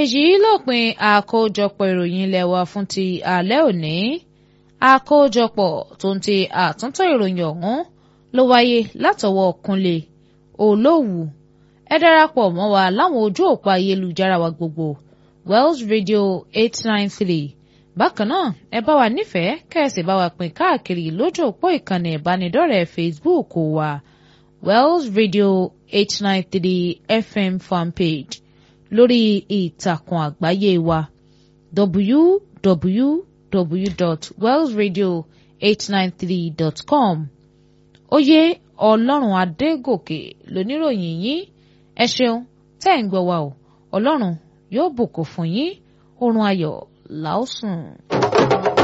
èyí lópin àkójọpọ̀ ìròyìn ilé wa fún ti alẹ́ òní àkójọpọ̀ tó ń ti àtúntò ìròyìn ọ̀hún ló wáyé látọwọ́ Kúnlé Olówù ẹ darapọ̀ mọ́ wa láwọn ojú òpó ayélujára wa gbogbo Wells Radio eight nine three bákan náà ẹ bá wa nífẹ̀ẹ́ kẹ́sì bá wa pín káàkiri lójú òpó ìkànnì ìbánidọ́rẹ̀ẹ́ Facebook wa Wells Radio eight nine three FM fanpage lórí ìtàkùn àgbáyé wa www.wellsradio893.com oyè ọlọ́run adégòkè lóníròyìn yín ẹ ṣeun tẹ́ ń gbọ́ wa o ọlọ́run yóò bùkún fún yín oorun ayọ̀ làásùn.